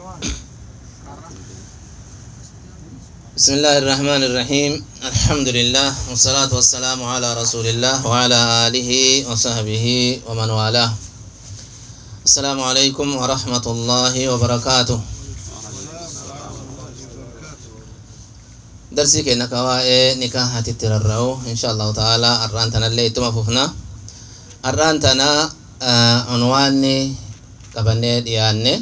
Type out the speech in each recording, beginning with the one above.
بسم الله الرحمن الرحيم الحمد لله والصلاة والسلام على رسول الله وعلى آله وصحبه ومن والاه السلام عليكم ورحمة الله وبركاته درسي كنا كواء نكاح تتررعو إن شاء الله تعالى أرانتنا اللي تمففنا أرانتنا آه عنواني قبني دياني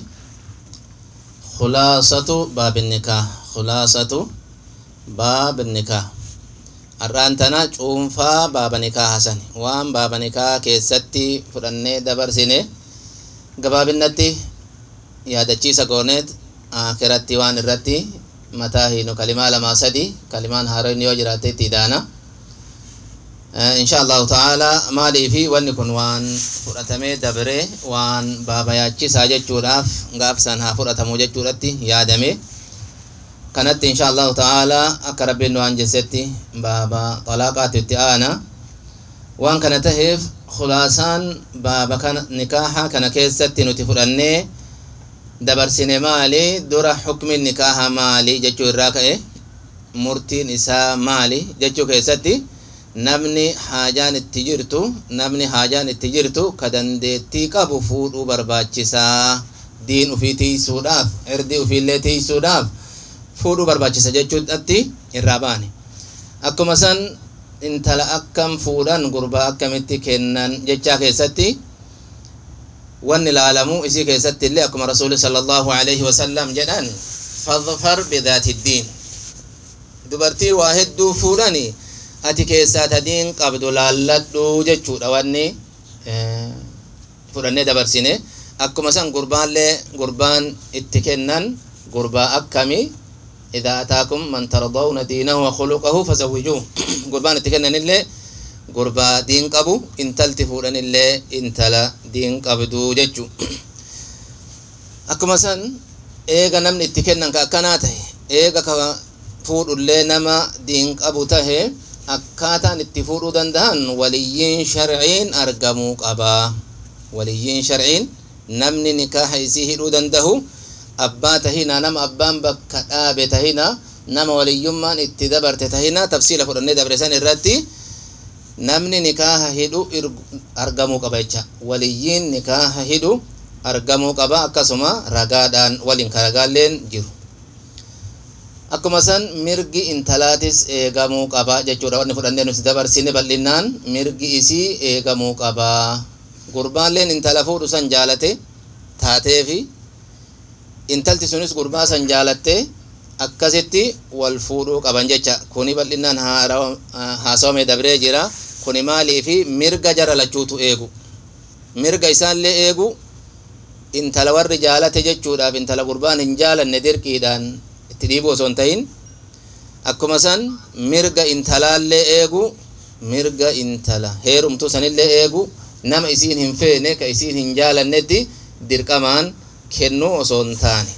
خلاصة باب النكاح خلاصة باب النكاح har'aan tana cuunfaa baaba nikaa hasan waan baaba nikaa keessatti fudhannee dabarsine gabaabinnatti yaadachiisa gooneet akiratti waan irratti mataa hiinu kalimaa lamaa sadi kalimaan haaroon yoo jiraate itti idaana insha allahu ta'ala maalii fi wanni kun waan fudhatamee dabre waan baaba yaachisaa jechuudhaaf gaafsan haa fudhatamu jechuudhatti yaadame kanatti insha allahu ta'ala akka rabbiin waan jessetti baaba xalaaqaatu itti aana waan kana taheef khulaasaan baaba kana nikaaha kana keessatti nuti fudhannee dabarsine maali dura xukmi nikaaha maali jechuu irraa ka'e murtiin isaa maali jechuu keessatti namni haajaan itti jirtu namni haajaan itti jirtu ka dandeettii qabu fuudhuu barbaachisaa diin ufii tiisuudhaaf irdii ufiillee tiisuudhaaf fuudhuu barbaachisa jechuudhatti irraa baane akkuma san intala akkam fuudhan gurbaa akkamitti kennan jechaa keessatti wanni ilaalamu isii keessatti illee akkuma rasuuli sallallahu alaihi wasallam jedhan fadfar bidaati diin dubartii waa hedduu fuudhani ati keessaa tadiin qabdu laalladhu jechuudha wanni fudhannee dabarsine akkuma san gurbaallee gurbaan itti kennan gurbaa akkamii إذا أتاكم من ترضون دينه وخلقه فزوجوه قربان تكنن اللي قربا دين قبو إن تلتفون اللي إن تلا دين قبدو ججو أكما سن إيغا نمن اتكنن كأكناته إيغا فود اللي نما دين قبو تهي akkaataan itti fuudhuu danda'an waliyyiin sharciin argamuu qaba waliyyiin sharciin namni nikaaha isii hidhuu dandahu abbaa tahina nama abbaan bakka dhaabe tahina nama waliyyummaan itti dabarte tahina tafsiila fudhannee dabre san irratti namni nikaaha hidhu argamuu qaba jecha waliyyiin nikaaha hidhu argamuu qaba akkasuma ragaadhaan waliin ka ragaalleen jiru akkuma san mirgi intalaatis eegamuu qaba jechuudha wanni fudhannee nuti dabarsine bal'innaan mirgi isii eegamuu qaba gurbaalleen intala fuudhu san jaalate taateefi intalti sunis gurbaa san jaalatte akkasitti wal fuudhuu qaban jecha kuni bal'inaan haasawame dabree jira kuni maalii fi mirga jara lachuutu eegu mirga isaallee eegu intala warri jaalate jechuudhaaf intala gurbaan hin jaalanne dirqiidhaan itti dhiibu osoo hin ta'in akkuma san mirga intalaallee eegu mirga intala heerumtuu sanillee eegu nama isiin hin feene ka isiin hin jaalannetti dirqamaan kennuu osoo hin taane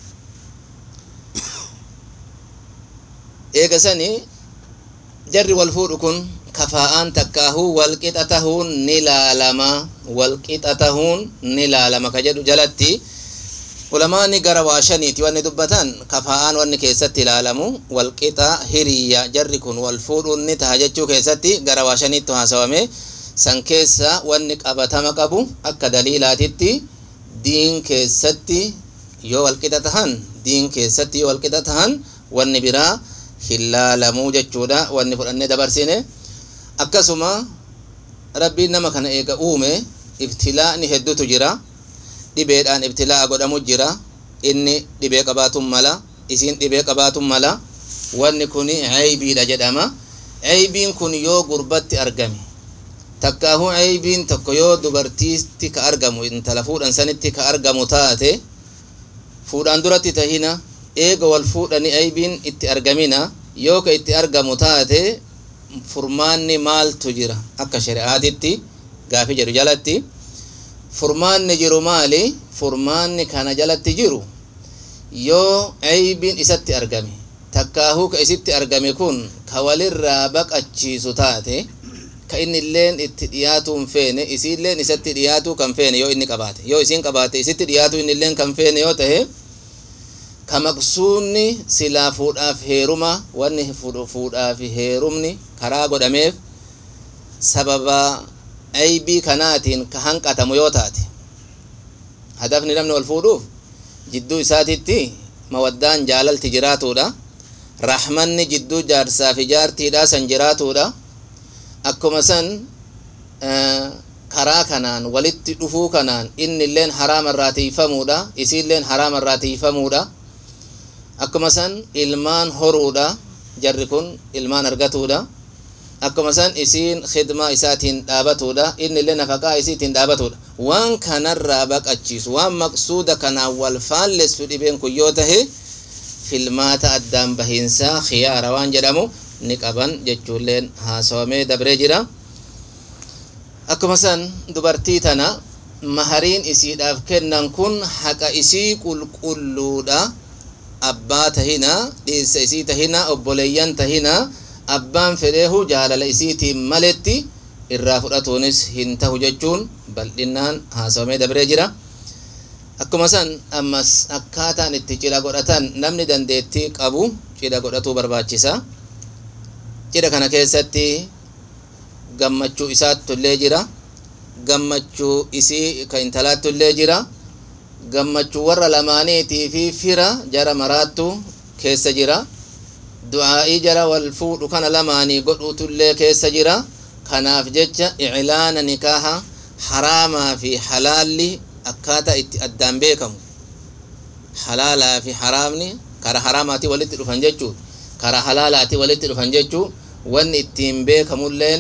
eega sani jarri wal fuudhu kun kafaa'aan takkaahuu walqixa tahuun ni laalama walqixa tahuun ni laalama ka jedhu jalatti ulamaani gara waa shaniiti wanni dubbatan kafaa'aan wanni keessatti ilaalamu walqixa hiriyya jarri kun wal fuudhuun ni taha jechuu keessatti gara waa shaniitti haasawame san keessa wanni qabatama qabu akka daliilaatitti diin keessatti yoo walqixa tahan diin keessatti yoo walqixa tahan wanni biraa hin laalamuu jechuudha wanni fudhannee dabarsine akkasuma rabbiin nama kana eega uume ibtilaa'ni heddutu jira dhibeedhaan ibtilaa'a godhamu jira inni dhibee qabaatun mala isiin dhibee qabaatun mala wanni kun ceybiidha jedhama ceybiin kun yoo gurbatti argame takkaahuu ceybiin tokko yoo dubartiitti ka argamu intala fuudhan sanitti ka argamu taate fuudhaan duratti tahina eega wal fuudhani ceybiin itti argamina yoo ka itti argamu taate furmaanni maaltu jira akka shari'aatitti gaafi jedhu jalatti furmaanni jiru maali furmaanni kana jalatti jiru yoo ceybiin isatti argame takkaahuu ka isitti argame kun ka walirraa baqachiisu taate ka inni illeen itti dhiyaatuu hin feene isiilleen isatti dhiyaatuu kan feene yoo inni qabaate yoo isiin qabaate isitti dhiyaatuu inni illeen kan feene yoo tahe ka maqsuudni silaa fuudhaaf heeruma wanni fuudhaaf heerumni karaa godhameef sababa aybii kanaatiin ka hanqatamu yoo taate hadafni namni wal fuudhuuf jidduu isaatitti mawaddaan jaalalti jiraatuudha rahmanni jidduu jaarsaa fi jaartiidha san jiraatuudha akkuma san karaa kanaan walitti dhufuu kanaan inni illeen haraama irraa tiifamuudha isiilleen haraama irraa tiifamuudha akkuma san ilmaan horuudha jarri kun ilmaan argatuudha akkuma san isiin khidmaa isaatiin dhaabatuudha inni illee nafaqaa isiitiin dhaabatuudha waan kanarraa baqachiisu waan maqsuuda kanaan wal faallessu dhibeen kun yoo tahe filmaata addaan bahiinsaa khiyaara waan jedhamu ni qaban jechuulleen haasawamee dabree jira akkuma san dubartii tana mahariin isiidhaaf kennan kun haqa isii qulqulluudha abbaa tahina dhiirsa isii tahina obboleeyyan tahina abbaan fedheehu jaalala isiitiin maletti irraa fudhatuunis hin tahu jechuun bal'inaan haasawamee dabree jira akkuma san ammas akkaataan itti cidha godhatan namni dandeettii qabu cidha godhatuu barbaachisa cidha kana keessatti gammachuu isaattullee jira gammachuu isii ka intalaattullee jira gammachuu warra lamaaniitii fi fira jara maraattu keessa jira du'aa'ii jara wal fuudhu kana lamaanii godhuutullee keessa jira kanaaf jecha iclaana nikaaha haraamaa fi halaalli akkaataa itti addaan beekamu halaalaa fi haraamni kara haraamaatii walitti dhufan jechuu kara halaalaatii walitti dhufan jechuu wanni ittiin beekamulleen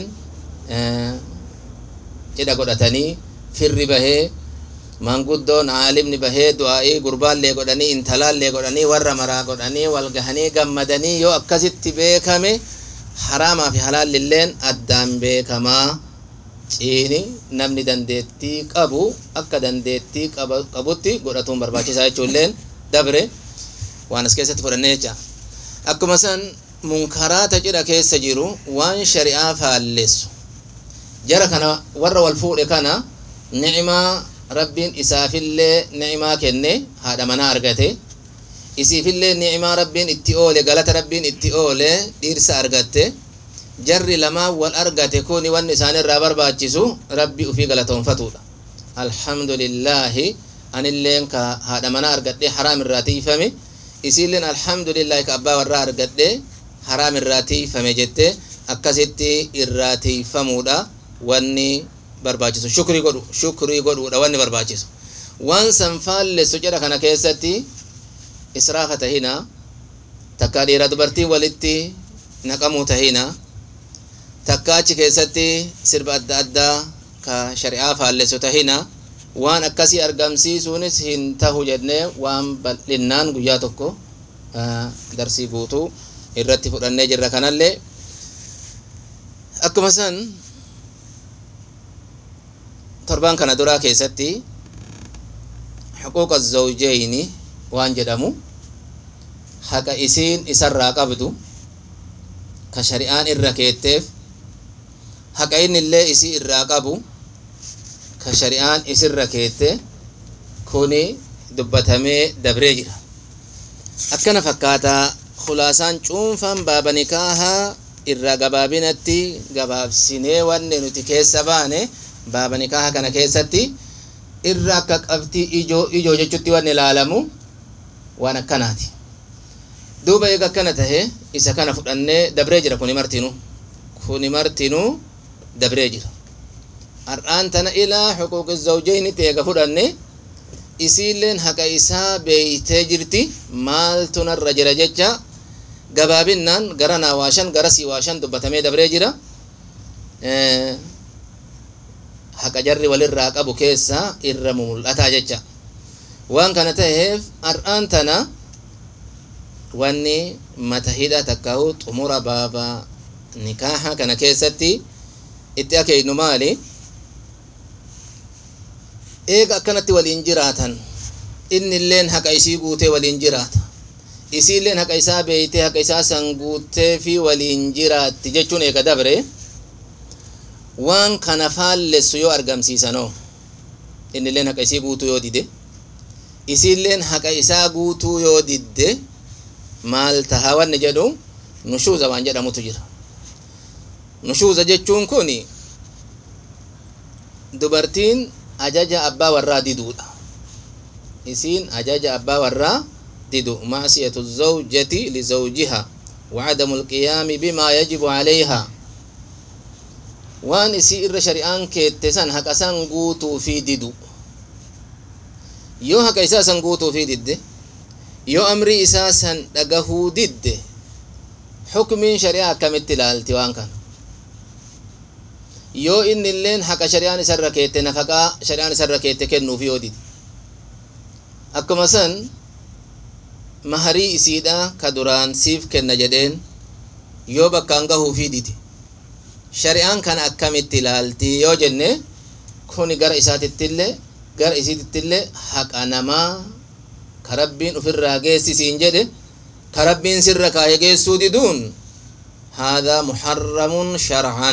cidha godhatanii firri bahee maanguddoon aalimni bahee du'aa'ii gurbaallee godhanii intalaallee godhanii warra maraa godhanii wal gahanii gammadanii yoo akkasitti beekame haraamaa fi halaallilleen addaan beekamaa ciini namni dandeettii qabu akka dandeettii qabutti godhatuun barbaachisaa jechuulleen dabre waan as keessatti fudhanne jecha akkuma san munkaraata cidha keessa jiru waan shari'aa faallessu jara kana warra wal fuudhe kana ni'imaa rabbiin isaafillee ni'imaa kenne haadha manaa argate isiifillee ni'imaa rabbiin itti oole galata rabbiin itti oole dhiirsa argatte jarri lamaan wal argate kuni wanni isaan irraa barbaachisu rabbi ufii galatoonfatudha alhamdulillaahi anilleen ka haadha manaa argadhe haraam irraa tiifame isiilleen alhamdulillaahi ka abbaa warraa argadhe haraam irraa tiifame jette akkasitti irraa tiifamuudha wanni barbaachisu shukrii godhu shukrii godhuudha wanni barbaachisu waan san faallessu jedha kana keessatti israafa tahina takka dhiira dubartiin walitti naqamuu tahina takka achi keessatti sirba adda addaa ka shari'aa faallessu tahina waan akkasii argamsiisuunis hin tahu jennee waan bal'innaan guyyaa tokko darsii guutuu irratti fudhannee jirra kanallee akkuma san torbaan kana duraa keessatti xuquuqa zawjeyni waan jedhamu haqa isiin isarraa qabdu ka shari'aan irra keetteef haqa inni illee isii irraa qabu ka shari'aan isirra keette kuni dubbatamee dabree jira akkana fakkaataa khulaasaan cuunfaan baaba nikaahaa irra gabaabinatti gabaabsinee wanni nuti keessa baane baaba nikaaha kana keessatti irra akka qabxii ijoo ijoo jechutti wanni ilaalamu waan akkanaati duuba eega akkana tahe isa kana fudhannee dabree jira kuni martinu kuni martinu dabree jira har'aan tana ilaa xuquuqi zawjeynitti eega fudhanne isiilleen haqa isaa beeytee jirti maaltu narra jira jecha gabaabinnaan gara naa waashan gara sii waashan dubbatamee dabree jira haqa jarri walirraa qabu keessa irra mul'ataa jecha waan kana taheef har'aan tana wanni mata hidha takkaahu xumura baaba nikaaha kana keessatti itti akeeknu maali eega akkanatti waliin jiraatan inni illeen haqa isii guutee waliin jiraata isiilleen haqa isaa beeytee haqa isaa san guuttee fi waliin jiraatti jechuun eega dabre waan kana faallessu yoo argamsiisanoo inni illeen haqa isii guutuu yoo dide isiilleen haqa isaa guutuu yoo didde maal taha wanni jedhu nushuuza waan jedhamutu jira nushuuza jechuun kun dubartiin ajaja abbaa warraa diduudha isiin ajaja abbaa warraa didu macsiyatu zawjati lizawjiha وعدم القيام بما يجب عليها waan isii irra shari'aan keette san haqa san guutuu fi didu yoo haqa isaa san guutuu fi didde yoo amrii isaa san dhagahuu didde xukmiin shari'aa akkamitti ilaalti waan kana yoo inni illeen haqa shari'aan isarra keette nafaqaa shari'aan isarra keette kennuuf yoo dide akkuma san maharii isiidha ka duraan siif kenna jedheen yoo bakkaan gahuufii dide shari'aan kana akkamitti ilaalti yoo jenne kuni gara isaatittillee gara isiitittillee haqa namaa ka rabbiin ufirraa geessisiin jedhe ka rabbiin sirra kaaye geessuu diduun هذا محرم شرعا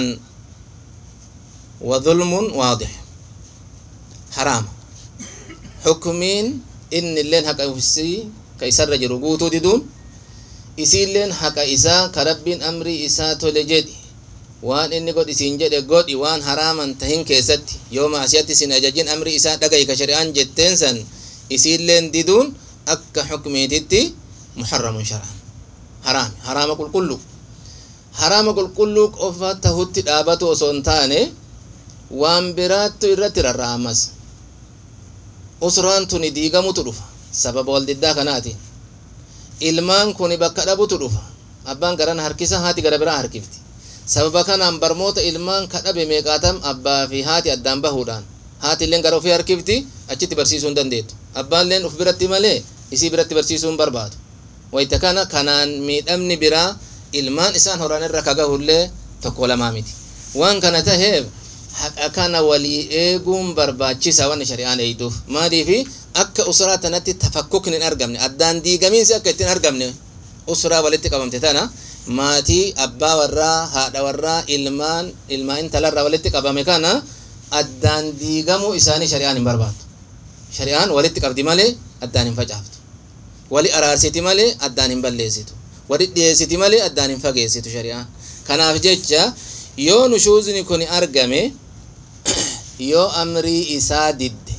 وظلم واضح حرام حكمين إن اللين حق أفسي كيسر رجل قوتو ددون إسيلين حق إسا كربين أمري إسا تولجدي waan inni godhi siin jedhe godhi waan haraaman tahin keessatti yoo maasiyatti sin ajajin amri isaa dhagahi ka shari'aan jetteen san isiilleen diduun akka xukmiititti muharramun shar'an haraami haraama qulqullu haraama qulqulluu qofa tahutti dhaabatu osoo hin taane waan biraattu irratti rarra'amas usraan tuni diigamutu dhufa sababa waldiddaa kanaatiin ilmaan kuni bakka dhabutu dhufa abbaan garana harkisa haati gara biraa harkifti sababa kanaan barmoota ilmaan kadhabe meeqaatam abbaa fi haati addaan bahuudhaan haati illeen gara ofii harkifti achitti barsiisuu hin dandeettu abbaan illeen uf biratti malee isii biratti barsiisuu hin barbaadu wayita kana kanaan miidhamni biraa ilmaan isaan horan irra kagahullee tokko lamaa miti waan kana taheef haqa kana walii eeguun barbaachisa wanni shari'aan eeyduuf maaliifi akka usraa tanatti tafakkukni hin argamne addaan diigamiinsi akka ittiin argamne usraa walitti qabamte tana maatii abbaa warraa haadha warraa ilmaan ilmaa intalarraa walitti qabame kana addaan diigamuu isaanii shari'aan hin barbaadu shari'aan walitti qabdi malee addaan hin facaaftu wali araarsiti malee addaan hin balleessitu wali dhiyeessiti malee addaan hin fageessitu shari'aan kanaaf jecha yoo nushuuzni kun argame yoo amrii isaa didde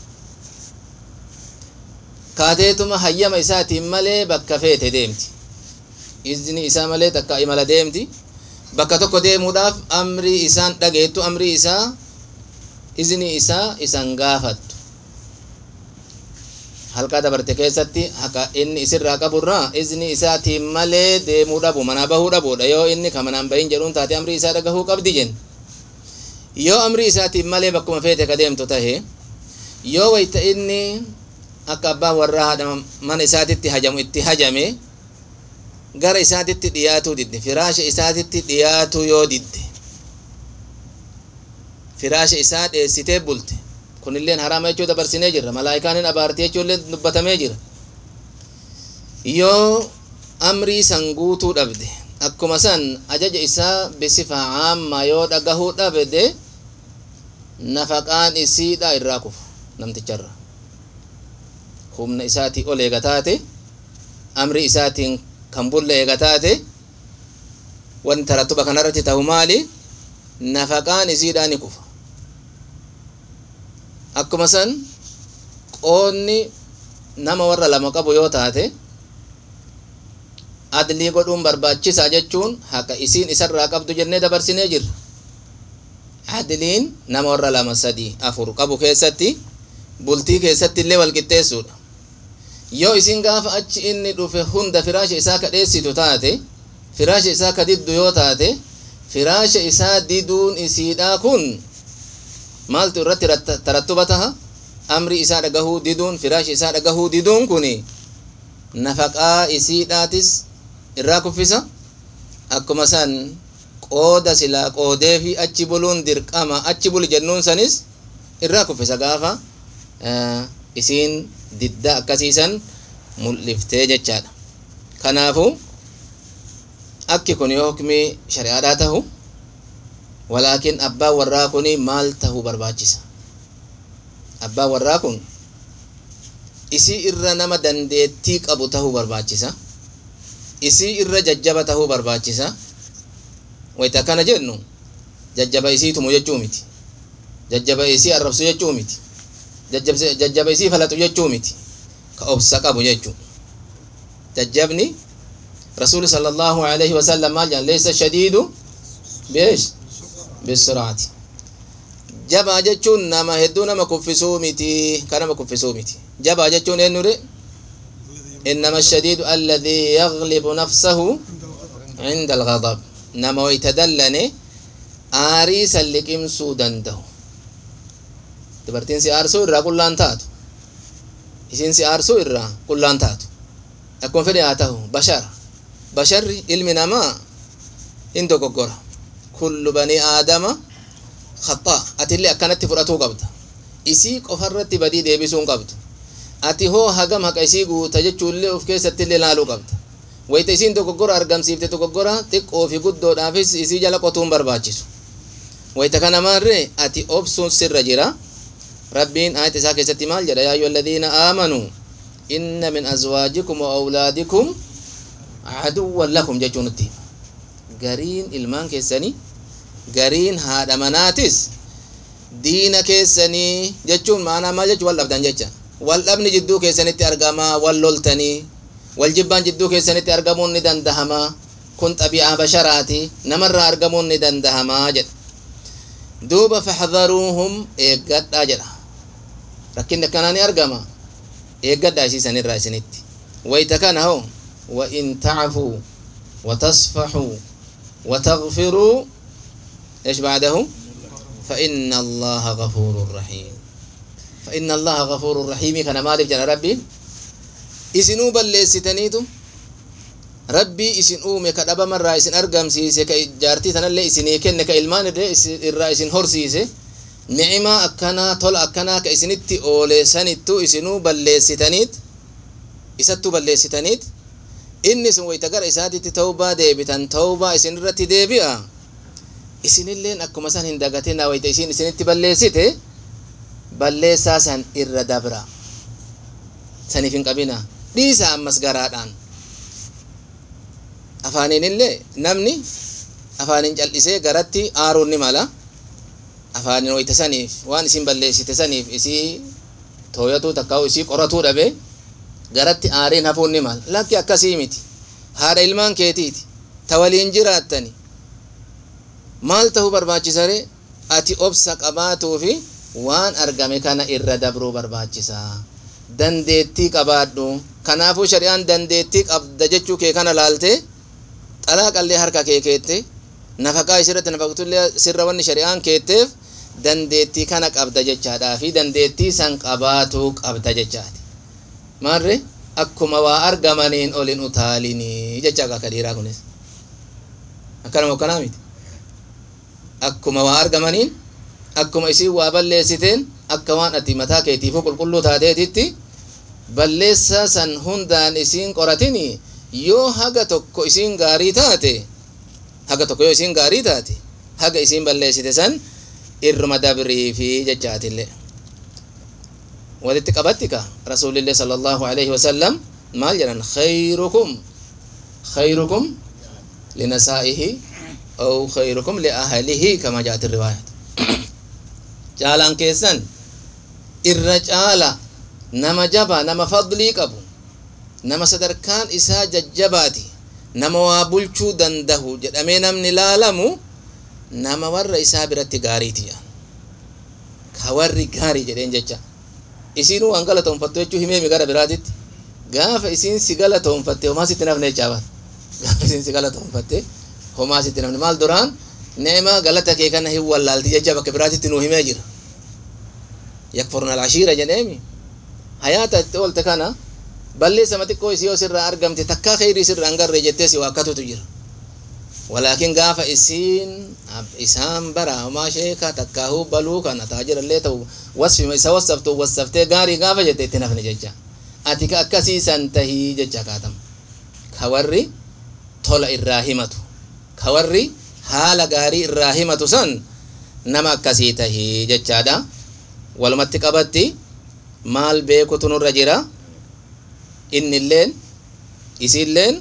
kaateetuma hayyama isaatiin malee bakka feete deemti izni isaa malee takka imala deemti bakka tokko deemuudhaaf amrii isaan dhageettu amrii isaa izni isaa isan gaafattu halkaa dabarte keessatti haqa inni isirraa qaburraa izni isaatiin malee deemuu dhabu manaa bahuu dhabuudha yoo inni ka manaan bahin jedhuun taate amrii isaa dhagahuu qabdi jen yoo amrii isaatiin malee bakkuma feete ka deemtu tahe yoo wayta inni akka abbaan warraa haadha mana isaatitti hajamu itti hajame gara isaatitti dhiyaatuu didde firaasha isaatitti dhiyaatuu yoo didde firaasha isaa dheessitee bulte kunilleen haraama jechuu dabarsinee jirra malaayikaanin abaartii jechuullee dubbatamee jira yoo amrii san guutuu dhabde akkuma san ajaja isaa bisifa caamma yoo dhagahuu dhabde nafaqaan isiidha irraa kufu namticharra humna isaatii ol eega taate amri isaatiin kan bulle eega taate wanti tarattuba kanarratti ta'u maali nafaqaan isiidhaa ni kufa akkuma san qoonni nama warra lama qabu yoo taate adlii godhuun barbaachisaa jechuun haqa isiin isarraa qabdu jennee dabarsinee jirra adliin nama warra lama sadii afur qabu keessatti bultii keessatti illee walqixxeessuudha yoo isin gaafa achi inni dhufe hunda firaasha isaa ka dheessitu taate firaasha isaa ka diddu yoo taate firaasha isaa diduun isiidhaa kun maaltu irratti tarattuba taha amri isaa dhagahuu diduun firaasha isaa dhagahuu diduun kun nafaqaa isiidhaatis irraa kuffisa akkuma san qooda silaa qoodee fi achi buluun dirqama achi buli jennuun sanis irraa kuffisa gaafa isiin didda akkasiisan mul'iftee jechaadha kanaafu akki kun yoo hukmii shari'aadhaa tahu walaakin abbaan warraa kun maal tahuu barbaachisa abbaan warraa kun isii irra nama dandeettii qabu tahuu barbaachisa isii irra jajjaba tahuu barbaachisa wayita akkana jennu jajjaba isii tumu jechuu miti jajjaba isii arrabsu jechuu miti jajjaba isii falaxu jechuu miti ka obsa qabu jechuu jajjabni rasuuli sala allahu alaihi wasallam maal jedhan leeysa shadiidu beesh bisiraati jabaa jechuun nama hedduu nama kuffisuu miti ka nama kuffisuu miti jabaa jechuun eenyure إنما الشديد الذي يغلب نفسه عند الغضب نما ويتدلني آريسا لكم سودان ده dubartiin si aarsuu irraa qullaan taatu isiin si aarsuu irraa qullaan taatu akkuma fedhe haa ta'u bashara basharri ilmi namaa hin dogoggora kullu banii aadama khaxaa atillee akkanatti fudhatuu qabda isii qofarratti badii deebisuun qabdu ati hoo hagam haqa isii guuta jechuullee of keessattillee laaluu qabda wayita isiin dogoggora argamsiifte dogoggora xiqqoo fi guddoodhaafis isii jala qotuun barbaachisu wayita kana maarree ati obsuun sirra jira rabbiin ayat isaa keessatti maal jedha yaa ayyuha alladhiina aamanuu inna min azwaajikum wa awlaadikum aduwwan lakum jechuu nutti gariin ilmaan keessanii gariin haadha manaatis diina keessanii jechuun maanaa maal jechuu wal dhabdan jecha wal dhabni jidduu keessanitti argama wal loltanii wal jibbaan jidduu keessanitti argamuun ni dandahama kun xabi'aa basharaati namarraa argamuun ni dandahamaa jedha duuba faxdaruuhum eeggadhaa jedha rakkinni akkanaa ni argama eeggadhaa isiisanirraa isinitti wayta kana hoo وإن تعفوا وتصفحوا وتغفروا إيش بعده فإن الله غفور رحيم فإن الله غفور رحيم كان مالك جل ربي إسنو بلستنيتو ربي إسن أومي كدبا مرة إسن أرقم سيسي كجارتي تنالي إسني كن كإلمان إرى إسن هور سيسي نعمة أكنا طول أكنا كإسنتي أولي سنتو إسنو بلستنيت إساتو بلستنيت inni sun wayta gara isaatitti tawbaa deebitan tawbaa isin irratti deebi'a isinilleen akkuma san hin dagatina wayta isin isinitti balleessite balleessaa san irra dabra saniif hin qabina dhiisa ammas garaadhaan afaaniinillee namni afaanin cal'isee garatti aaruun ni mala afaanin wayta saniif waan isin balleessite saniif isii tooyatuu takkaa'u isii qoratuu dhabe garatti aariin hafuun ni mala lakki akkasii miti haadha ilmaan keetiiti ta waliin jiraattani maal tahuu barbaachisare ati obsa qabaatuu fi waan argame kana irra dabruu barbaachisa dandeettii qabaadhu kanaafuu shari'aan dandeettii qabda jechuu kee kana laalte xalaaqallee harka kee keette nafaqaa isirratti nafaqtullee sirra wanni shari'aan keetteef dandeettii kana qabda jechaadhaa fi dandeettii san qabaatuu qabda jechaati maarre akkuma waa argamaniin olin utaalinii jecha akka dhiiraa kunis akkanuma akkanaa miti akkuma waa argamaniin akkuma isiin waa balleessiteen akka waan ati mataa keetiifuu qulqulluu taateetitti balleessaa san hundaan isiin qoratini yoo haga tokko isiin gaarii taate haga tokko yoo isiin gaarii taate haga isiin balleessite san irruma dabriifi jechaatillee walitti qabatti ka rasuulillee sala allahu alaihi wasallam maal jedhan khayrukum khayrukum linasaa'ihi aw khayrukum liahlihi kama jaat riwaayat caalaan keessan irra caala nama jaba nama fadlii qabu nama sadarkaan isaa jajjabaati nama waa bulchuu dandahu jedhamee namni laalamu nama warra isaa biratti gaariiti ka warri gaarii jedheen jecha isiin waan galatoonfattu jechuu himeemi gara biraatitti gaafa isiin si galatoonfatte homaa sitti nafne jechaaban gaafa isiin si galatoonfatte homaa sitti nafne maal duraan neema galata kee kana hin wallaalti jecha bakka biraatitti nuu himee jira yakfurna alcashiira jedheemi hayaata itti oolte kana balleessama xiqqoo isii yoo sirraa argamte takkaa kheyrii sirraa hin garre jettee si waakkatutu jira walaakin gaafa isiin isaan bara homaa sheeka takkaahuu baluu kana taajirallee ta'u wasfima isa wasaftu wasaftee gaarii gaafa jette itti nafne jecha ati ka akkasiisan tahii jecha kaatama ka warri tola irraa himatu ka warri haala gaarii irraa himatu san nama akkasii tahii jechaadha walumatti qabatti maal beekutu nurra jira innilleen isiilleen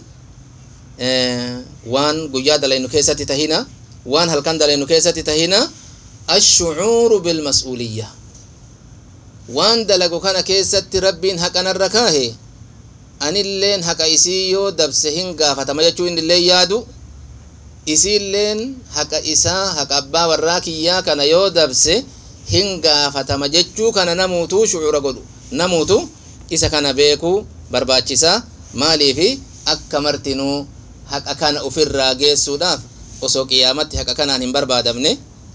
waan guyyaa dalaynu keessatti tahina waan halkan dalaynu keessatti tahina ashucuuru bilmas'uuliyya waan dalagu kana keessatti rabbiin haqanarra kaahe anilleen haqa isii yoo dabse hin gaafatama jechuu innilleen yaadu isiilleen haqa isaa haqa abbaa warraa kiyyaa kana yoo dabse hin gaafatama jechuu kana namuutuu shucuura godhu namuutu isa kana beekuu barbaachisaa maaliifi akka martinuu haqa kana ufirraa geessuudhaaf osoo qiyaamatti haqa kanaan hin barbaadamne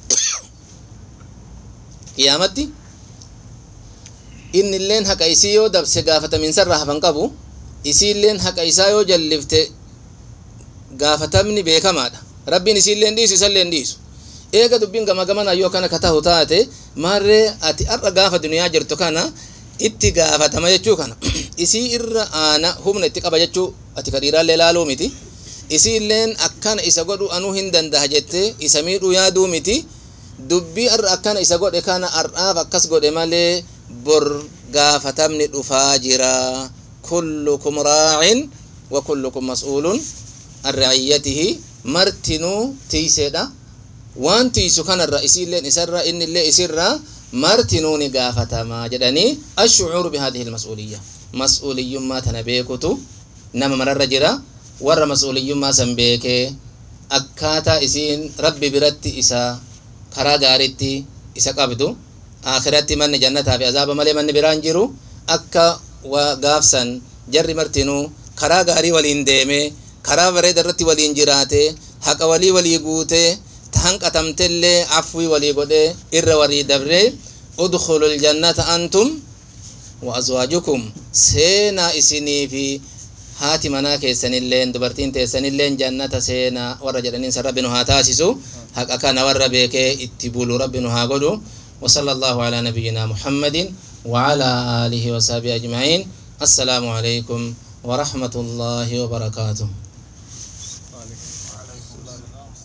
qiyaamatti innilleen haqa isii yoo dabse gaafataminsa hafan qabu isiilleen haqa isaa yoo jallifte gaafatamni beekamaadha rabbiin isiilleen dhiisu isalleen dhiisu eega dubbiin gama gamana yoo kana ka tahu taate maarree ati har'a gaafa duniyaa jirtu kana itti gaafatama jechuu kana isii irra aana humna itti qaba jechuu ati ka dhiiraallee laaluu miti isiilleen akkana isa godhu anuu hin dandaha jette isa miidhuu yaaduu miti dubbii har'a akkana isa godhe kana har'aaf akkas godhe malee bor gaafatamni dhufaa jira kullukum raacin wa kullukum mas'uulun an ra'iyyatihi martinuu tiiseedha waan tiisu kanarra isiilleen isarra innillee isirra martinuu ni gaafatamaa jedhanii ashucuuru bihadihi lmas'uuliyya mas'uuliyyummaa tana beekutu nama mararra jira warra mas'uuliyyummaa san beekee akkaataa isiin rabbi biratti isa karaa gaaritti isa qabdu akhiratti manni jannataa fi azaaba malee manni biraan jiru akka gaafsan jarri martinuu karaa gaarii waliin deemee karaa bareeda irratti waliin jiraate haqa walii walii guutee hanqatamtellee afwii walii godhee irra walii dabree udkhulu ljannata antum wa azwaajukum seenaa isinii fi haati manaa keessanilleen dubartiin teessanilleen jannata seenaa warra jedhaniin san rabbi nu haa taasisu haqa kana warra beekee itti bulu rabbi nu haa godhu وصلى الله على نبينا محمد وعلى آله وصحبه أجمعين السلام عليكم ورحمة الله وبركاته